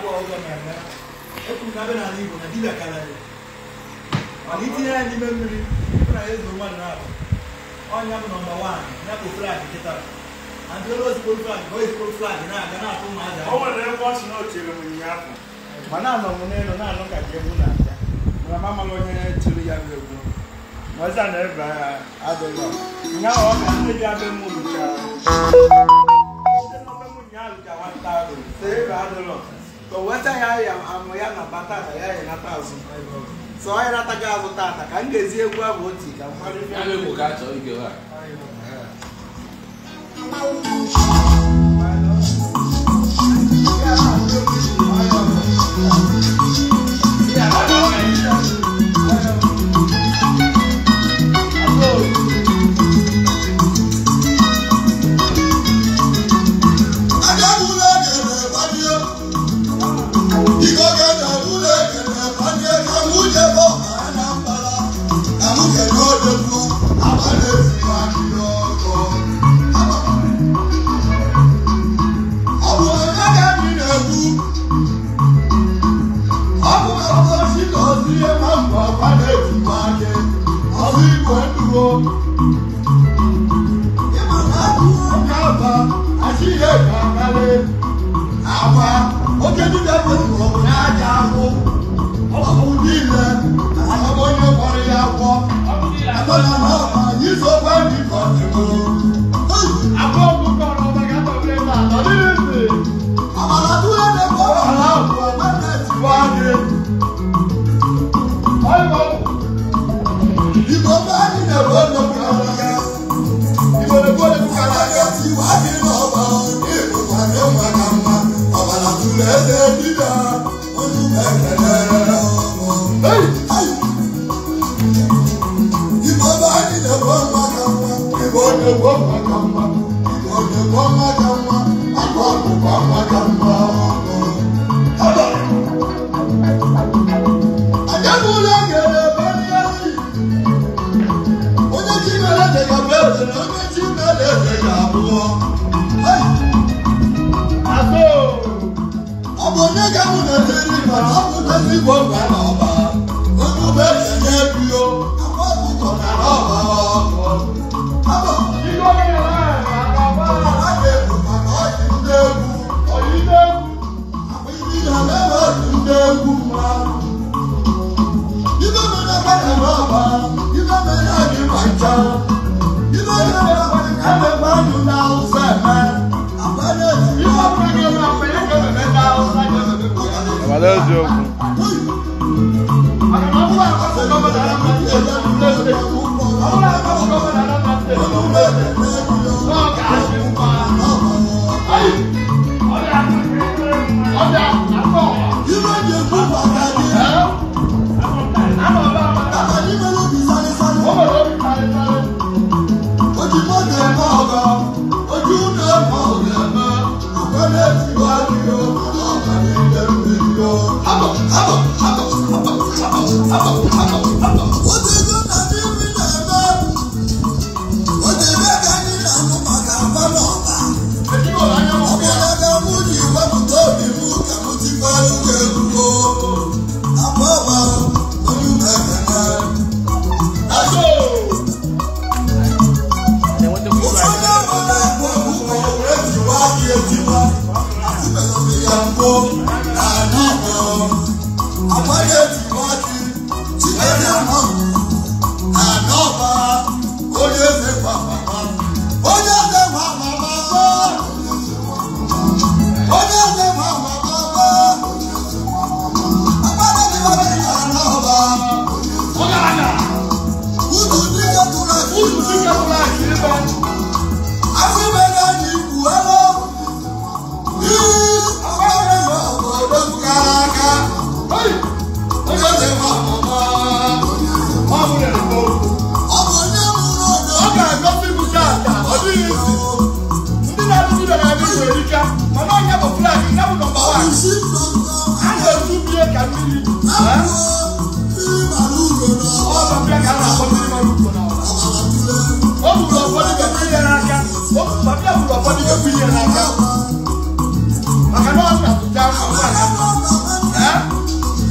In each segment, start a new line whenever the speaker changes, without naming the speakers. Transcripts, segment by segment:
abụọ ọzọ mmemme ekwuru na abịa n'ala igbo na dibịa karịrị mana itinye ya n'ime mmiri bụ na ya ezuru mmadụ na-abụ ọnya bụ nọmba wan ya bụ flag kịta na ndị olu ozigbo flag bụ ozigbo flag na-aga na-atụ ụmụaja
o nwere ebe ọ sị na o chere m ụnyaahụ mana anọ m n'elu na-anụ ka ji egwu na-abịa mana m amaghị onye tiri ya bụ egwu ma ọza na ebe adịghị ụnyaahụ ọ ga ndị ji abịa mụ lụchara ndị nọbe m ụnyaahụ lụcha nwata ahụ sị ebe adịlọ ka o weta ya ya amụ ya na bata na ya ya nata azụ sọ ọ ya nataghị azụ tata ka m ga-ezi egwu ahụ oti ka m kwado
Ya bụ egwu ka a chọrọ ige ha.
Oke dibịa bụ mgbọrọgwụ n'aja akwụ ọkụ niile ana m onye gwara ya agwọ akpọla na ọma yizo gwa ndị ka ọ dịgo amara tụrụ na-ebe ọbara abụ ọgbana tiwa gị igbo be anyị na-ebe onye ya igbo na-ebe onye bụkara ya tiwa gị n'ọba ịbụ kwana ịnwa ka mma ọbara tụrụ eze dibịa onye ugbo ekele Hey! Hey! Igbo be anyị na-ebe ọnwa ka mma Igbo na-ebe ọnwa ka mma Igbo na-ebe ọnwa ka mma Akụ ọkụkọ ọnwa ka mma Aba! Anyabụla gere ebe ndị anyị Onye chi mere eze ga-abụ eze na onye chi mere eze ga-abụọ Hey! ọ bụ onye ga-amụ na mmiri mana ọ bụ ezi igbo mba na ọba onye ube enye bio akwa ọkụkọ na ọba ọkụ Aba! Ọha ga-ebu maka ọyị ndị egwu akwa ibi na mebe ọdụ ndị egwu mmadụ ibe mere gbada n'ọba ibe mere anyị ma ncha ibe mere gbada ka emebe anyị na ụzọ eme akwa na-esi ibe mere na mgbe ya ga-ememe na ụzọ
Agbada eziokwu
Otego na ndị nri na-eme Otego ka anyị na-anụ maka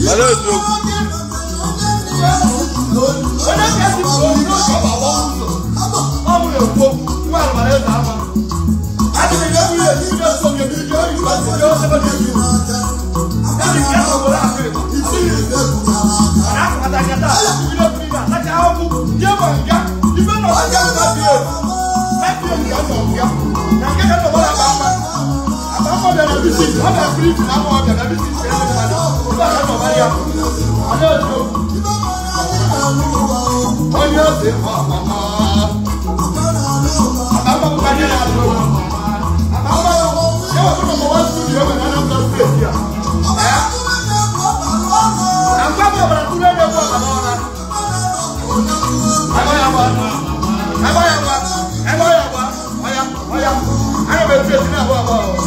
Mana eziokwu.
onye kasị bụ onye oge ọ ga-agba ụzọ ọ bụrụ ekwu okwu nwa agbara eze ama adịghị ya bụrụ ezi ndị ọsọ ga ebi ji oyi ma ndị ọsọ ga ebi ya dị nke ahụ obodo ahụ ịgba isi mana akpata nkata bido mmiri atacha ahụhụ ndị ịgba nga ibe na ọga ga dị ewu na-ebi ewu ga nọ nga na nke ka nnọbara akpa mma akpa mma bịa na bisi ọ bịa friji na ama ọbịa na bisi nke ebe mmadụ ebe a ka nnọbara ya ọ na-eji okwu onye ose ọmama àbámọ́ kó kájẹ́ náà lọ àbámọ́ yẹ́wọ̀ fún ọmọ wọn studio ọmọ náà lọ sí èsì à àgbàbọ̀ ọ̀bàrà tó lẹ́nu ẹ̀kọ́ ọ̀bàrà ọ̀nà àbáyàwá àbáyàwá àbáyàwá ọ̀yà ọ̀yà ayọ̀ bẹ̀ fi èsì náà bọ̀ ọ̀bọ̀ ọ̀.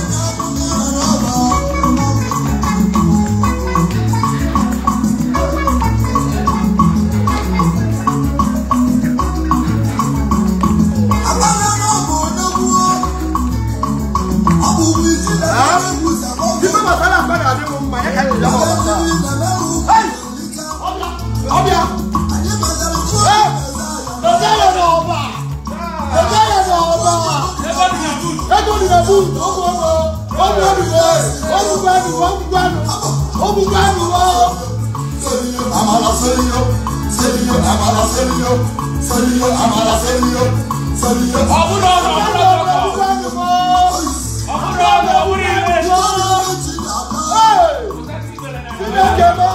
Ife masala gbada adé mo mma yẹ ká yẹ yàrá ọ̀bàrà. Ọbịa ọbịa yẹ na ọba ọbịa yẹ na ọba ego dị na bu ọmụ ọmụ ọmụ ọmụ ọmụ gbanu ọmụ gbanu ọmụ gbanu ọ.
Amala seriyo, seriyo, amala seriyo, seriyo, amala seriyo, seriyo.
Ọbụna ọrụ ọbụna ọrụ
Ọgbanu mọ.
ọbụna ọrụ ọbụna ebe.
Chineke mọ.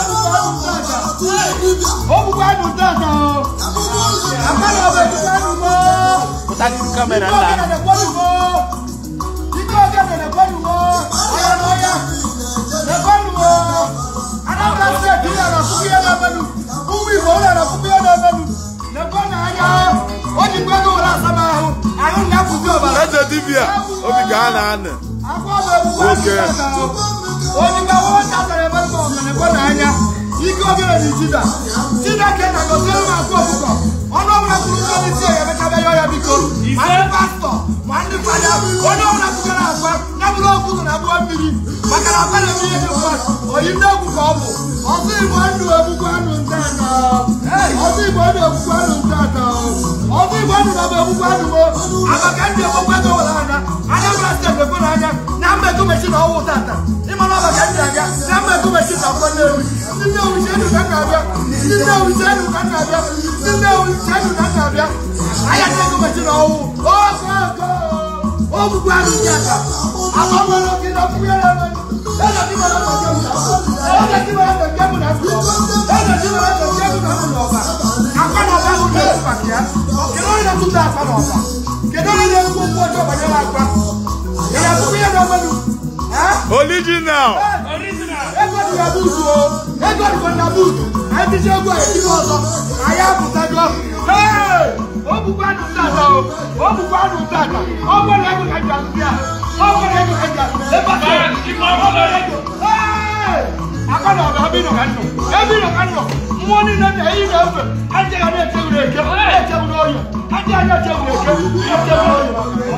Ọmụ gbanu dada o. Akara ọbẹ ti gbanu mọ.
Pụtara iru kamera
Ike
nna.
ọgẹdẹ nẹkwọnu mọ. Ike ọgẹdẹ nẹkwọnu mọ. Ọya n'ọya. Nẹkwọnu mọ. Anambra steeti yẹ na puku yẹ n'ebenu. Ụmụ Igbo ụlọ na puku yẹ n'ebenu. Nẹkwọnu anya. O ji gbego ụlọ asaba ahụ. Ahụ na-apụzi ọbara.
Eze dibịa obi ka a na-anị.
Oke. Onyinga wọn dasara ebe nsọ ọ̀gbẹ̀nẹ̀gbọ́n n'anya. Ike ogere ni Jida. Chineke na gọziere m akụ ọkụkọ. Ọnụ ọbụla kwuru ndị onye isi ya emechabe ya ọya biko. Ma ndị pastọ, ma ndị fada, onye ọbụla kwugara akwa, ya bụrụ okwu so na abụọ mmiri. Maka na akwa na-eme ihe dị mma. Oyi ndị egwu ka ọ bụ. Ọsọ Igbo ndụ egbukwa anụ nta ata. Ọsọ Igbo ndụ egbukwa anụ nta ata. Ọsọ Igbo ndụ na-abụ egbukwa anụ mo. Amaka ndị egbukwa ego were anya. Anambra steeti ekwe n'anya. Na mmekọ mechi na ọwụ tata. Ịma na ọbaka ndị aga. Na mmekọ mechi na ọkwa Nnewi. Ndị Nnewi chenu ka m na-abịa. Ndị Nnewi chenu ka m na-abịa. Ndị Nnewi chenu ka m na-abịa. Anya mmekọ mechi na ọwụ. Ogo ogo. Ogbugbu anụ ndị aka. Agbagwara oke na ọkpụkpụ ya na-eme. Eze dị mara na nke m na Eze dị mara na nke m na ndụ ọba. Eze dị mara na nke m na ndụ ọba. Akwa na ọba ahụ na-efu maka ya. Kedu onye na-atụta akwa na ọba? Kedu onye na-ekwu okwu ọjọọ banyere akwa? Ị na-akpụkpụ ya na ọgbenu? Eh?
Original.
ego dị na buutu o ego dịkwa na buutu anyị ticha egwu a ejighị ọzọ anyị apụtago Hey! o bukwa anụ tata o o bukwa anụ tata ọ gwara ego ka ji azụ ya ọ gwara ego ka ji azụ ebe a ọ gwara ego Hey! aka na ọba ebe ị nọ ka nnọ ebe ị nọ ka nnọ mmụọ niile na eyi na-efe adịghị a na-echewuru eke na-echewuru oyi adịghị a na-echewuru eke na-echewuru oyi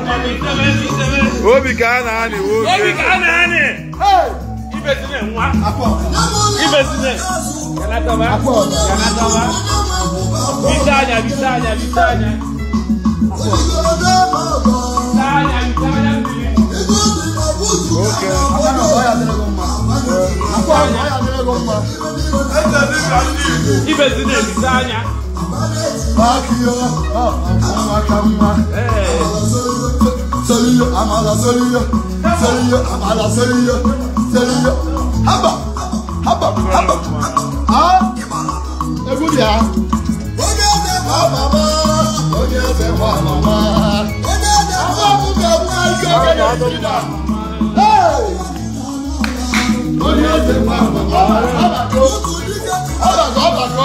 Obi ka a na-anị
Obi
obi.
ka a na-anị.
Hey!
Ibezine nwa. Ibezine. Yanataba. Yanataba. Bite anya, bite anya, bite anya. Bite anya, bite anya mmiri.
Oke.
aka na ọba ya adịrịghị mma akwa ọba ya adịrịghị mma
Ibezine bite anya.
Bakiyo, ah, nwa ka nwa.
Ee.
Seriyo, amala seriyo, seriyo, amala seriyo, seriyo. Haba, haba, haba.
Ah, egwu dị ha.
Onye eze nwa mama, onye eze nwa mama. Onye eze nwa ọkụkọ nwa ike okenye Jida. Hey! Onye eze nwa mama, ọbago, ọbago, ọbago.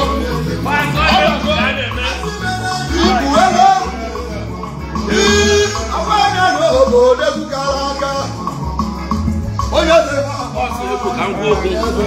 Ibu ego. Ii, akwa anya n'obodo egwu gara aga. Onye eze nwa mama.
Ka m kwuo okwu.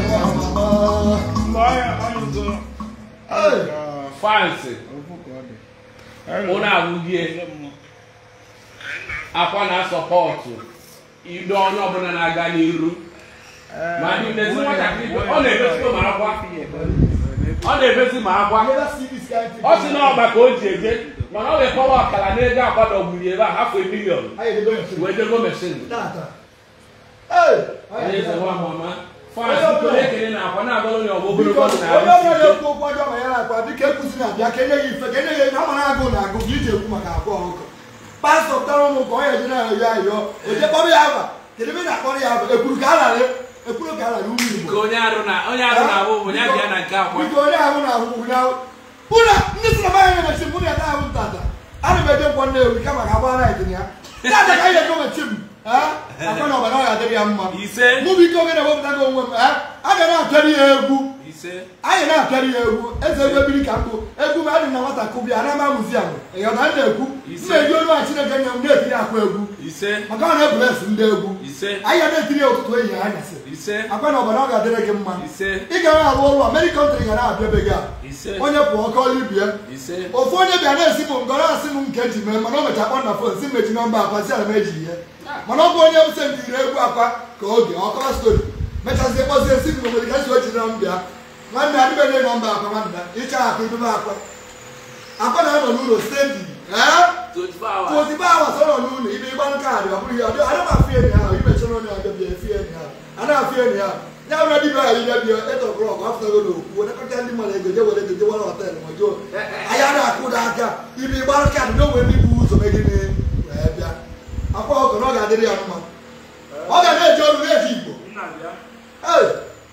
Hey!
Fansi. Ụlọ agwụgie. Akwa na-asọpọtụ. Ido onye ọbụla na-aga n'iru. ma dị n'ezi nwatakịrị ibe ọ na-emezi ma akwa ọ na-emezi ma akwa
never see this kind thing.
ọ sị na ọgba ka o ji eje mana ọ wekọwa ọkara n'ego akwadogburu ebe a hafụ milion
Anyị edebe machine.
wee jego mesin
Tata. Hey!
onye eze nwa mama fans biko na-ekele na akwa na-agọrọ onye ọgbọ
Biko,
ogologo ndụ na
onye ọbụla
arụ
na-ekwu okwu ọjọọ ma ya na-akwa biko ekwuzi na-abịa ka enye ya ife ka enye ya ihe ama na-agụ na-agụ ka iji ekwu maka akwa ọkụkọ pastọ tara ụmụ ka ọ ya eji na-ayọ ya ayọ oje kpọrọ ya aba kedu ebe ị na-akpọrọ ya aba ekwuru ka a lara ekwuru ka a lara ụmụ Igbo
ka onye arụ na onye arụ na-abụ bụ onye abịa na nke akwa
biko onye ahụ na-ahụ ụnya ụna ndị si na be anyị na-emechi mụ na ya na-ahụ ntata ana m eje nkwọ nnewi kama ka agbara anyị dị ya tata ka anyị egomechi m akwa na ọbara ọ ya adịrị ya mma
ise
mụ bụ ike oge na-ewepụtago onwe m a ga na-apịarị ya egwu
ise
anyị na-apịarị ya egwu eze egwu ebiri ka mbụ egwu m adị na nwata kụbịa na ama muziam ịghọta m na-ekwu m na-eji olu a chineke nye m na-etiri akwa egwu
ise
maka ọ na-ebulesi ndị egwu
ise
anyị ga na-etiri ya ụtụtụ ehihie anyasị
ise
akwa na ọbara ọ ga-adịrị gị mma
ise
ị ga na-arụ ọrụ ameri kọntrị ga na-abịa be gị a
ise
onye pụọ ka ọlụ bie
ise
ofu onye bịa na-esi m ngọrọ asị m nke ji mee mana o mecha kpọ na fon si mechi nọmba akwa si ala m eji ihe mana ọ bụ onye m sendiri egwu akwa ka oge ọkọrọ stori mechazie kpọzie si m nwere ka si ochi na m bịa nwanne adịbeghị nọmba akwa nwanne ịcha akwa idobe akwa akwa na-anọ n'ụlọ stendi ee
24 hours
tụotibe awa sọrọ n'ụlọ ibe ịgba kaadị ọ bụrụ ihe ọdị ana m afụ enyi ahụ imechara onye ọbịa bịa efi enyi ahụ a na-afụ enyi ahụ ya bụ na dibịa ahụ ịbịa bịa eto blọk afụtago na okwu onekọta ndị mmadụ ego je were ego je were họtelụ ma jụọ anyị a na-akwụda aka ibe ịgbara kaadị na onwe ndị bụ ụzọ megide wee bịa akwa ọkụ na ọ ga-adịrị ya mma ọ ga na-eji ọrụ na-eji igbo
nna bịa
Hey!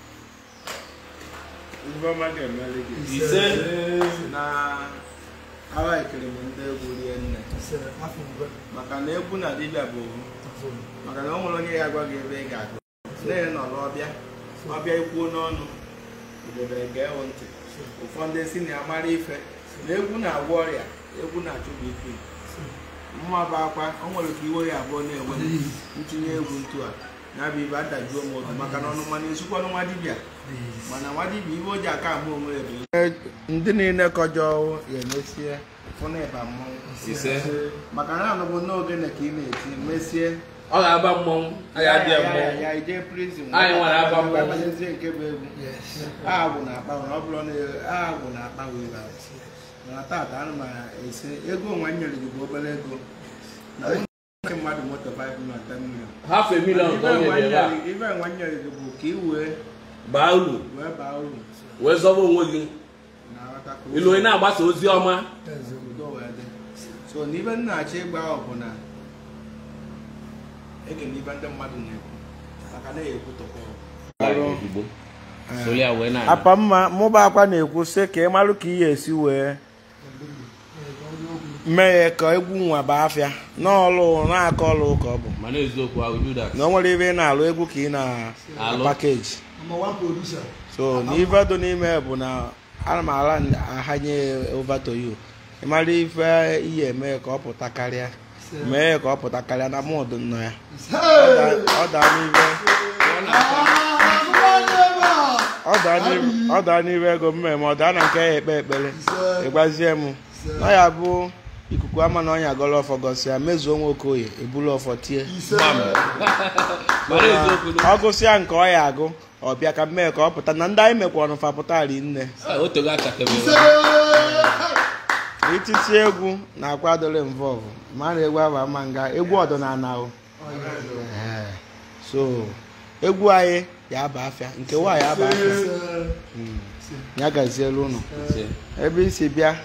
Ifeọma ga-emeli gị
ise
na awa ekele m ndị egwu rie nne maka na egwu na dibịa bụ ohu maka na o nwere onye ya gwa gị ebe ị ga-agụ nne nọrọ ọbịa ọbịa ikwuo n'ọnụ idebere gee ntị ụfọdụ si na ya mara ife na egwu na-agwọ ọrịa egwu na-achụbụ ike mma bụ akwa o nwere ka iwe ya abụọ na-enwe m ntinye egwu ntu a ya bụ ibe adajuo m obi maka na ọnụ mana esukwanụ nwa dibịa mana nwa dibịa ibe o ji aka ahụ onwe ya bụ ndị niile kọjọ ya emesie fụna ịba mmọnwụ
ise
maka na anọbụ n'oge na ka ị na-eti mesie
ọ ga-aba mmọnwụ anyị adịghị mmọnwụ
ya ije prizin
Anyị nwere aba mmọnwụ.
abanyezie nke bụ egwu agwụ na akpa ọ bụrụ na agwụ na akpa wee bara mana tata ana m esi ego onwe m nyere gị bụ obere ego na mụ na nke mmadụ moto 5 na 10 million
half a million ka ọ nyere ebe a
ife nwa m nyere gị bụ ka ị wee
baa uru
wee baa uru
wee zọba onwe gị
na aghọta ka
ilu onye na-agbasa ozi ọma
udo wee dị so n'ibe m na-achọ ịgba ọ bụ na ege n'ibe ndị mmadụ na-ekwu maka na ekwu tọkọ
soli ya wee na
apa mma mụba akwa na-ekwu sị ka ị marụ ka ihe esi wee mee ka egwu nwa baa afịa n'ọlụ na-aka ọlụ ka ọ bụ
mana eziokwu I will do that
na o nwere ebe ị na-alụ egwu ka ị
Alụ.
na-pakeji
Number one producer.
so n'ife dị n'ime bụ na ana m ala ahanye over to you ị mara ife ihe eme ka ọ pụta karịa mee ya ka ọ pụta karịa na mụ dị nnọọ ya Ọ daa- ọ daa n'ife ọ daa n'ife- ọ daa n'ife ego mmemme ọ daa na nke ya ekpe ekpere ịgbazie m na ya bụ ikuku ama na ọnya gọrọ ọfọ gọsịa mezuo nwa okoye ebulu ọfọ tie
mana eziokwu na
ọ gụsịa nke ọ ya agụ ọ bịa ka mmee ka ọ pụta na ndị anyị mekwa ọnụ fa pụta ri nne
Ah, o togo achakebere
ititi egwu na-akwa adịrị mvọvụ ma a na-egwu aba ama nga egwu ọdịnala o Ee. so egwu anyị ya aba afịa nke nwaanyị aba afịa Mm. ya gazielu ụnụ
Ise,
ebe isi bịa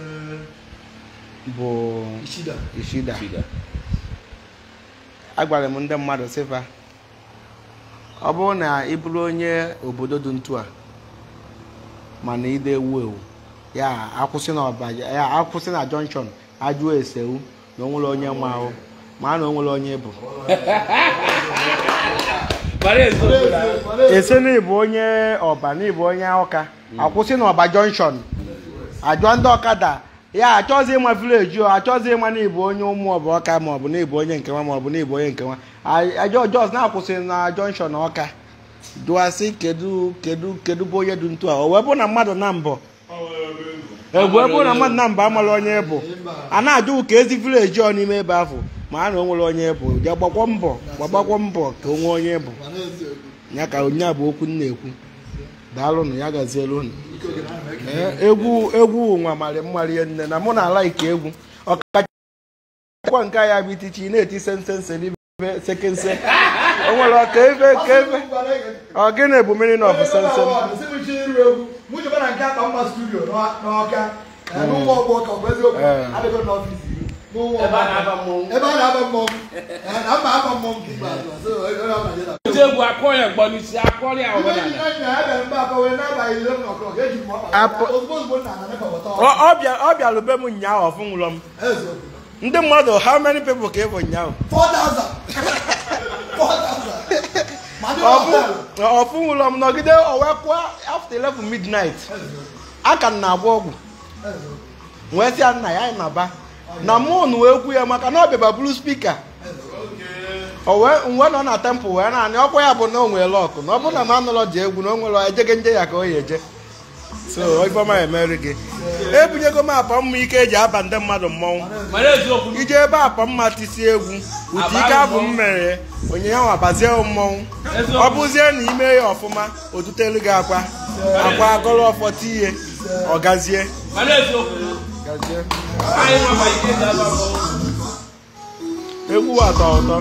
bụ
Ishida.
ishida
Chida.
agwara m ndị mmadụ sịfa ọ bụrụ na ị bụrụ onye obodo dị ntu a mana ide ewu ewu ya akwụsị na ọba ya akwụsị na jọnshọn ajụọ esewu na onwere onye ma ahụ ma na onwere onye bụ
mana eziokwu na
ese na ịbụ onye ọba na ịbụ onye ọka akwụsị na ọba jọnshọn ajụọ ndị ọkada ya achọghịzị ịma vileji o achọghịzị ịma na ịbụ onye ụmụ ọba ọka ma ọ bụ na ịbụ onye nke nwa ma ọ bụ na ịbụ onye nke nwa ajọ jos na-akwụsị na jọnshọn ọka dụasị kedu kedu kedu bụ onye dị ntu a o wee bụ na mmadụ na mbọ egwu ebe na mmadụ na mba amala onye bụ a na-ajụ ka ezi vileji ọ n'ime ebe ahụ ma a na o nwere onye bụ ya gbakwa mbọ gbagbakwa mbọ ka o nwee onye bụ ya ka onye a bụ okwu m na-ekwu daalụnụ ya gazielu unu Ee, egwu egwu nwa mara mmarị nne na mụ na ala ike egwu ọkachakwa nke ya bụ itichi ị na-eti sensense n'ibe sekense o nwere ọka ebe ka ebe ọ gịnị bụ meaning of sensen
mụjọba na nke akpa mma studio n'ọka n'ụmụ ọgbọ ka ọ bụ eziokwu
Ee.
adịgo n'ọfịs iri n'ụmụ
ebe a
ọgbọ
na-aba mmọnwụ
ebe a na-aba mmọnwụ Ee, na mba aba mmọnwụ nke ikpeazụ so onye ọbụla jeda
oti egwu akọ ya mgbọ n'isi akọrọ ya
Ibe
ọbụla
ndị nna ya bịara mba akọ wee n'abalị ile m n'ọkụ eji m ọkpa
Apụ-
ozugbo ozugbo nna na nepa wọta
Ọ- ọ bịa- ọ bịalụ be m nyaahụ ọfụ nwụrọ m
eziokwu
ndị mmadụ how many people ka ị bụ nyaahụ
4,000 4,000 ma ndị họtelụ
ọfụ nwụrọ m nọgide owekwa after 11 midnight a ka m na-agba ọgwụ wee sịa nna ya anyị na-aba na mụ nụ egwu ya maka na ọ bịaba bụrụ spika o wee mgbe nọ na tempụl wee naanị ọkwa ya bụ na o nwere lọkụ na ọ bụrụ na m anụlọ ji egwu na o nwere ejege nje ya ka o ya eje so ifeọma emeri gị ebunyego m apa mma ike eji aba ndị mmadụ mmọnwụ
mara eziokwu
ije ebe apa mma tisi egwu ụdị ike abụ m mere onye ya nwabazie mmọnwụ ọ bụzie na ime ya ọfụma otutelu gị akwa akwa agọrọ ọfọ tiye ọ gazie
mara eziokwu
gazie
anyị nwaba ike ji aba mmọnwụ
egwu atọ ụtọ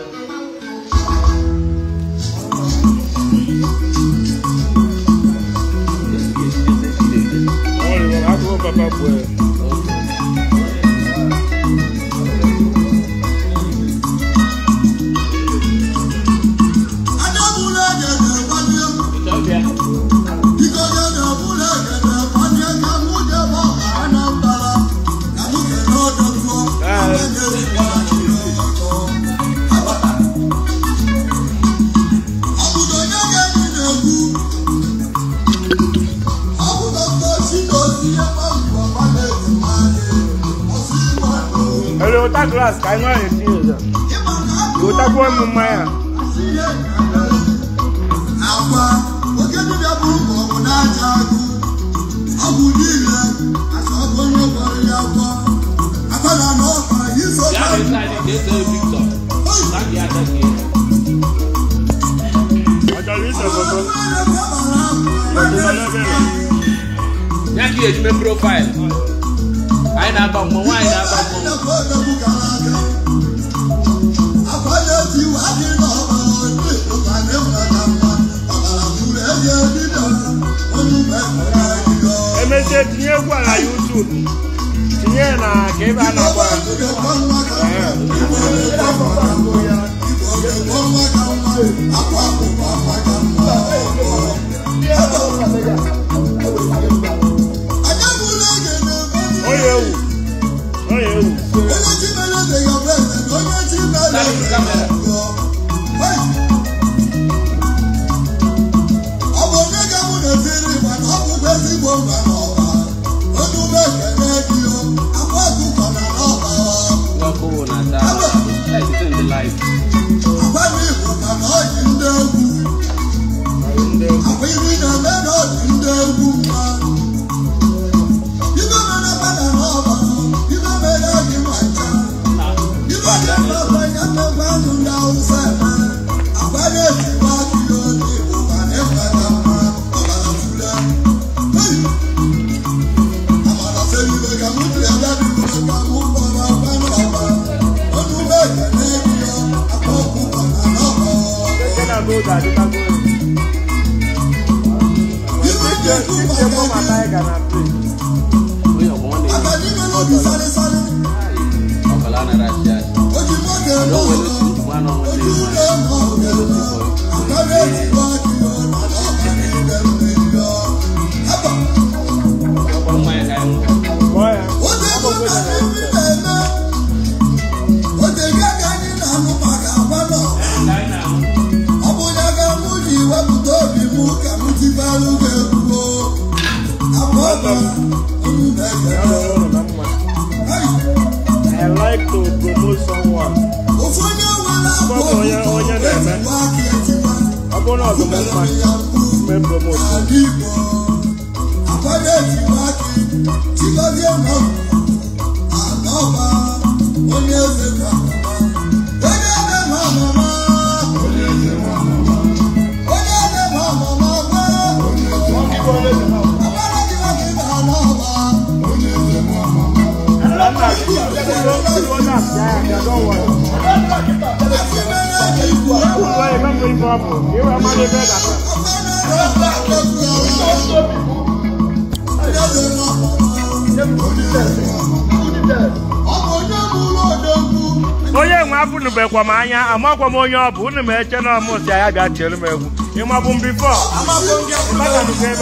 Agụụ papa bụ
Adébúlé gẹ̀gẹ̀ wájú.
ọbịa
Ìkọ̀gẹ̀ dẹ̀búlé gẹ̀gẹ̀ wájú. Kàmújẹ bọ̀ àánà bàrà. Kàmújẹ náà dọ̀tọ̀. Kàmújẹ ìwà ìyọ̀tọ̀. Àbàtà. Àbùdó nyẹ́gẹ̀ ní n'egwu. Àbùdó tó sí lòsì ẹ̀fọ́ ìwà pàdé ìmáyé. Ọ̀sì ìwà lò.
Ele ụta glas ka anyị nwaanyị tinye ụzọ.
Ìmọ̀ náà kú.
Ụtakwuo m mmanya.
Agwa oke dibịa bụ ọgwụ na-aja agụ ọgwụ niile asa ọgwụ onye gwara ya agwọ akpana n'ọha iso
ya bụ isi anyị ga-ese victor na gị aka gị
Ọ chọrọ ise foto.
ya ka eji mee profaịlụ anyị na-aba mmọnwụ anyị na-aba mmọnwụ
Emesie tinye egwu a na YouTube. Tinye ya na ka ebe a na-agba ya. Onye ewu. Onye ewu.
ọ bụ onye ga-abụ na-etiri ịgba na ọ bụkwa ezigbo mba n'ọba onye ume ekele gị o akwa ọkụkọ na n'ọba
ọkụ wụ na taa esite ndị laịf
akwa na igbo ka na ọ dị ndị egwu akwa iri na-eme na ọ dị ndị egwu mma ibe mere bana n'ọba ibe mere gị ma ncha ibe dị mma ya mmekwa anụ ndị awụsa eme akwa na-ejiwa gị onye igbo ma na-ekwe na mma ọbara fule Hey! Amara selibe ka mụ tiri ada dị mma ka mụ kpọrọ akwa n'ọba ọnụ ube ekele gị o akwa ọkụkọ na n'ọba
Eke na-agba ụzọ adịtago egwu.
ibe dị ekwu
Iche mụ
maka
ma
gị
Tiger na play.
onye ọgbọ nwanne
aka n'ime n'obi sarịsarị
ọbala nara achị achị
oji nwoke eme
o nwere
ọzọ
otu ntụgbu anụ
oji
nwanne
ụlọ eme ọgụ akara ejikwa gị o na n'ọba niile mmeri o haba
ọkpọrọ mmanya ka anyị ṅụọ
Kpọọ ya.
oge ego ka anyị na-eme oge ga ka anyị na-anụ maka agwa nọ
Ka anyị na-ahụ
ọ bụ ya ga mụ ji wepụta obi m ka m tibarụ gị egwu o abụọ ọba unu
Ya
na-ekele
rụrụ ụlọ na mma.
Hey!
I like to promote someone.
ofu onye nwere
Ọ bụ onye- onye na-eme.
etiwa aka etiwa
Ọ bụrụ na ọ dị m mma,
mere ya mkpu
mee promote.
ala igbo akwanye ejimaki chigozie nọ anọba onye eze nwa onye eze nwa mama onye eze nwa mama gwa agbara dị nwoke ga anọba onye eze nwa mama afimere dị ikwu
onye nwe afụnubekwa m anya amakwa m onye ọ bụ unu m eche na ọmụ si ya bịa tiere m egwu ịmabụ m bifọ mbatanukwu ebe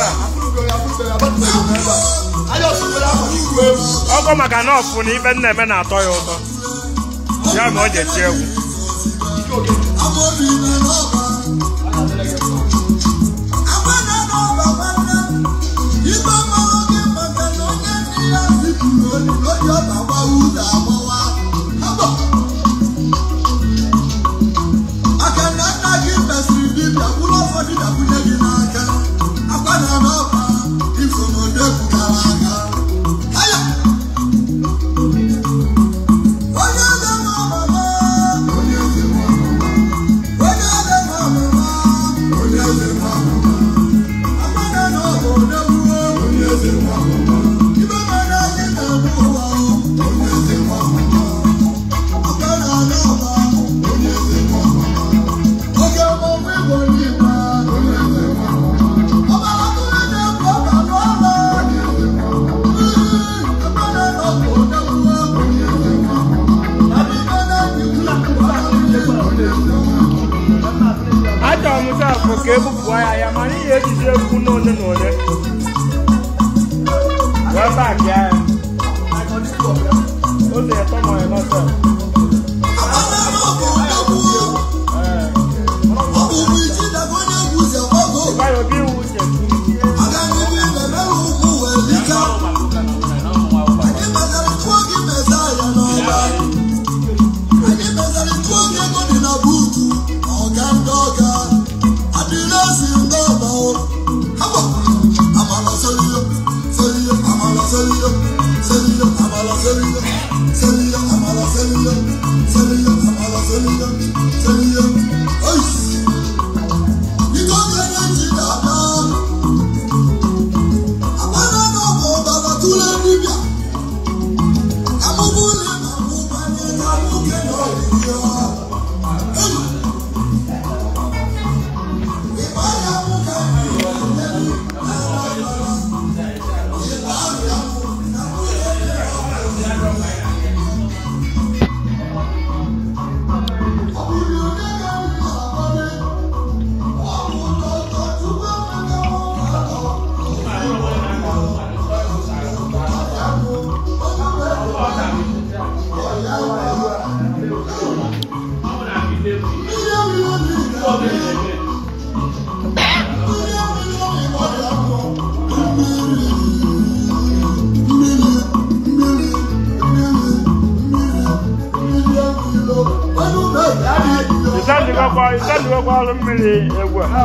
a ọgọ maka na ọfụ na ife nna eme na-atọ ya ụtọ ya ma o ji eti egwu
maka na nna gị mesịrị dibịa bụrụ ụfọdụ dakwunye gị n'aka akwa na n'ọba ifo n'odegwu gara aga Aya! onye eze nwa mama onye eze nwa mama onye eze nwa mama onye eze nwa mama akwa na n'ọba odegwu onye eze nwa mama ibe mere anyị na-eme ụwa onye eze nwa mama akwa na n'ọba onye eze nwa mama oge ọmụmụ igbo n'igwe onye eze nwa mama ọbara tụrụ na-ekwu ọba n'ọba
achọrọ m sa afụ ka ebupụ ya ya mana ihe ejiji egwu n'ole na ole wee bak ya ya oze etọ ma ya nọsọ ịgbara obi iwu uche ịsandịgokwa ịsandịgokwa ọrụ mmiri egwu a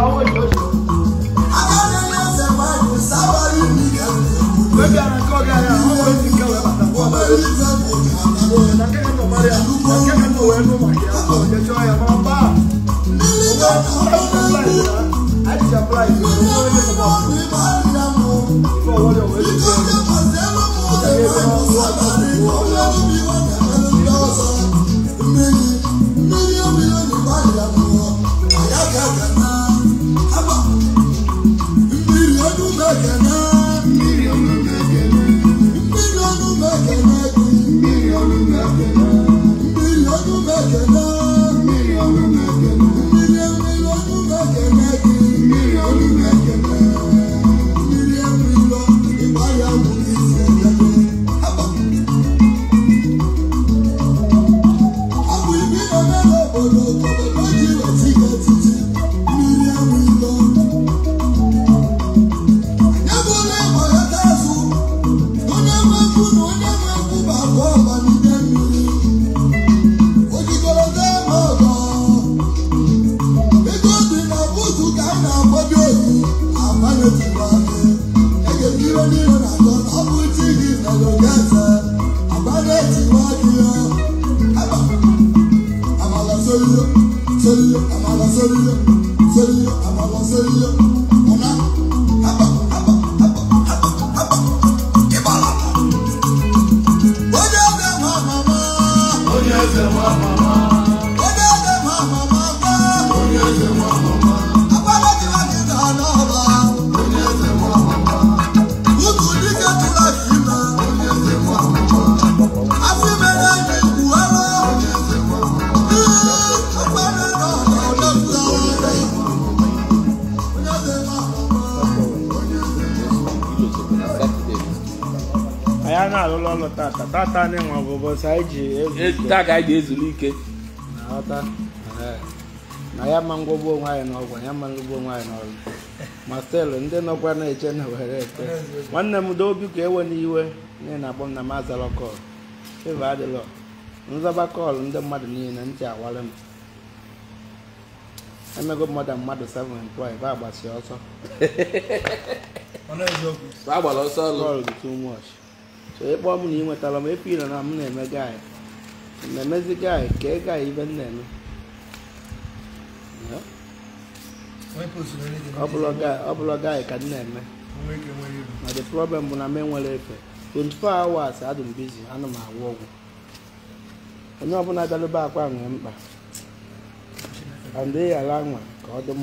Ego dị na buutu ka a na-agbado oyi, agbanyetụrụ aka.
iwe niile na-atọ na ọ bụ chi gị mere ogeze agbada etiwa gị ya aba amala soliyo soliyo amala soliyo soliyo amala soliyo ọna aba aba aba aba aba ịbala onye eze nwa mama
onye eze nwa mama
onye eze nwa mama gwa
onye eze nwa mama
agbada etiwa gị ga n'ọba
onye eze nwa mama
Ukwu dike tụrụ gị ime
onye eze nwa mama
afọ ime na-enye ikwu ara
onye eze nwa mama
ọgbara nọ n'ọdọgbu ara onye eze nwa
anyị a na-alụlụ ọlụ tata tata na-enwe ọbụbọsị anyị ji ezu ike
taa ka anyị ga-ezuru ike
na-aghọta Ee. na ya ma ngwọgbu onwe anyị n'ọgwụ ya ma ngwọgbu onwe anyị n'ọrụ ma stelu ndị nọkwa na-eche na were ete nwanne m do obi ka ewe n'iwe n'ihi na akpọ m na m azara kọl feva adịlọ nzaba kọl ndị mmadụ niile ntị awara m emego mmadụ mmadụ 7 employ ba agbasi ọsọ
ọ na-eziokwu
a gbara ọsọ ọlụ
kọl dị too much so ịkpọ m na ị nwetara m epiro na m na-eme gaị na-emezi gaị ka ị gaị ibe m na-eme Yeah.
onye postụrụ onye
ọ bụrụ guy- ọ bụrụ gaị ka m na-eme
onwe ike nwere ibu
na the problem bụ na m enwere efe 24 hours adị m busy ana m agwọ ọgwụ onye ọbụla bịalụba akwa nwee mkpa and ị ghara nwa ka ọ dị mma